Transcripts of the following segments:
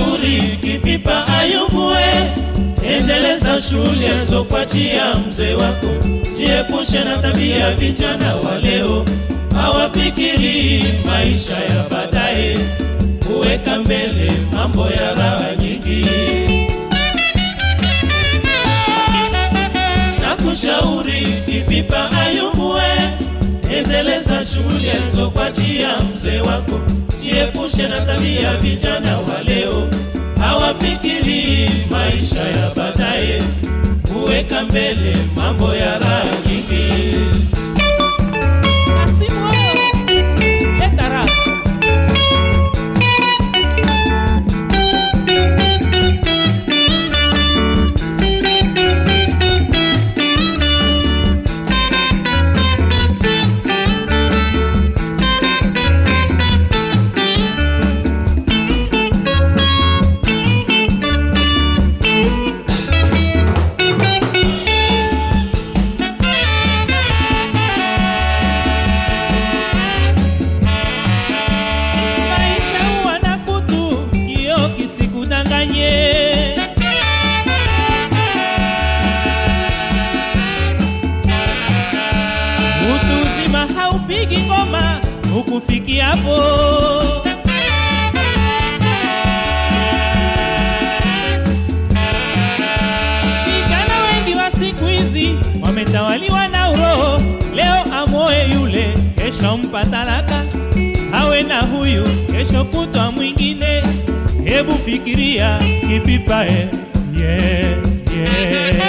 Nakushauri Kipipa Ayubue, endeleza shule zokuachia mzee wako, jiepushe na tabia vijana wa leo, hawafikiri maisha ya baadaye, kuweka mbele mambo ya raha nyingi. Nakushauri Kipipa Ayubue, endeleza shule zokuachia mzee wako, jiepushe na tabia vijana wa leo, hawafikiri maisha ya baadaye, kuweka mbele mambo ya raha nyingi. Kasimu wewe, leta raha. Maisha huwa na kutu, kioo kisikudanganye. Utu uzima haupigi ngoma ukufikiapo. Vijana wengi wa siku hizi wametawaliwa na uroho, leo amoe yule, kesho mpa talaka, awe na huyu, kesho kutwa mwingine. Hebu fikiria Kipipa, eh, yeah, yeah.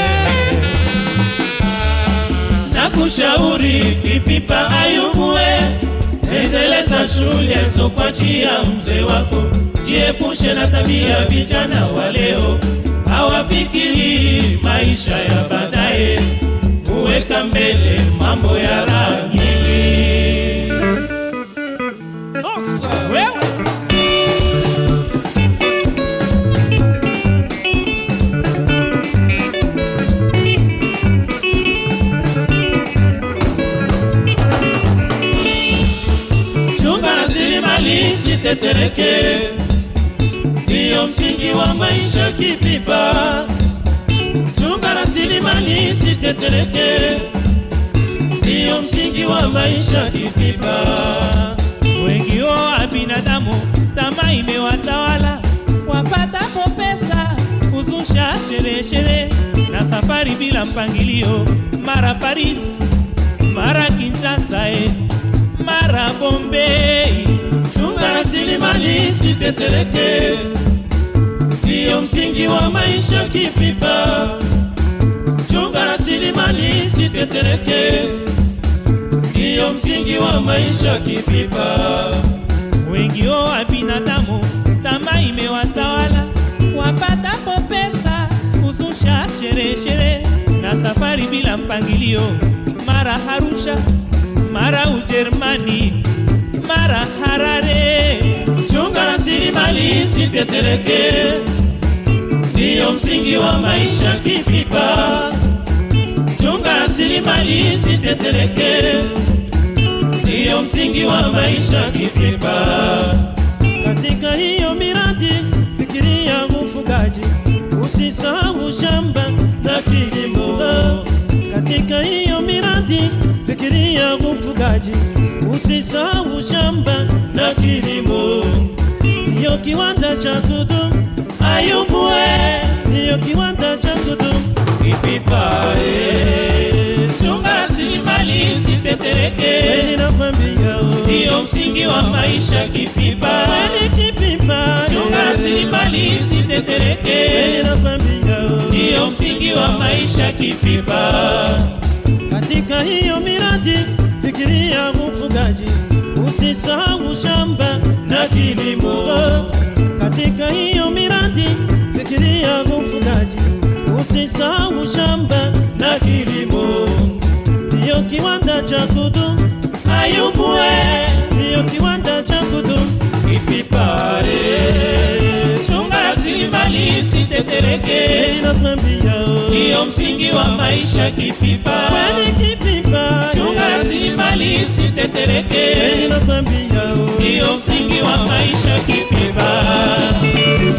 Nakushauri Kipipa Ayubue, endeleza shule zokuachia mzee wako, jiepushe na tabia vijana wa leo, hawafikiri maisha ya baadaye, kuweka mbele mambo ya raha nyingi. Nossa, wewe Chunga rasilimali sitetereke, ndiyo msingi wa maisha Kipipa. Chunga rasilimali sitetereke, ndiyo msingi wa maisha Kipipa. wengi wa binadamu tamaa imewatawala, wapatapo pesa kuzusha sherehe sherehe na safari bila mpangilio, mara Paris, mara Kinshasa, eh, mara Bombay. Chunga rasilimali sitetereke, ndiyo msingi wa maisha Kipipa. Chunga rasilimali sitetereke, ndiyo msingi wa maisha Kipipa. Wengi wa binadamu tamaa imewatawala, wapatapo pesa kuzusha sherehe sherehe na safari bila mpangilio, mara Arusha, mara Ujerumani, mara Harare. Chunga rasilimali sitetereke, ndiyo msingi wa maisha Kipipa. Chunga rasilimali sitetereke, ndiyo msingi wa maisha Kipipa. Katika hiyo miradi fikiria ufugaji, usisahau shamba na kilimo. Katika hiyo miradi fikiria ufugaji, usisahau shamba na kilimo. ndiyo kiwanda cha kudumu. Ayubue ndiyo kiwanda cha kudumu. Kipipa, eh. chunga rasilimali sitetereke, Kweli nakwambia, oh. ndiyo msingi wa maisha Kipipa. Kweli Kipipa, Chunga eh. rasilimali Kweli sitetereke, nakwambia, oh. ndiyo msingi wa maisha Kipipa. Katika hiyo miradi fikiria ufugaji, usisahau shamba na kilimo. Katika hiyo miradi fikiria ufugaji, usisahau shamba na kilimo. ndiyo kiwanda cha kudumu. Ayubue ndiyo kiwanda cha kudumu. Kipipa, eh. chunga rasilimali sitetereke, Kweli nakwambia, oh. ndiyo msingi wa maisha Kipipa. Kweli Kipipa, Chunga eh. rasilimali Kweli sitetereke, nakwambia, oh. ndiyo msingi wa maisha Kipipa.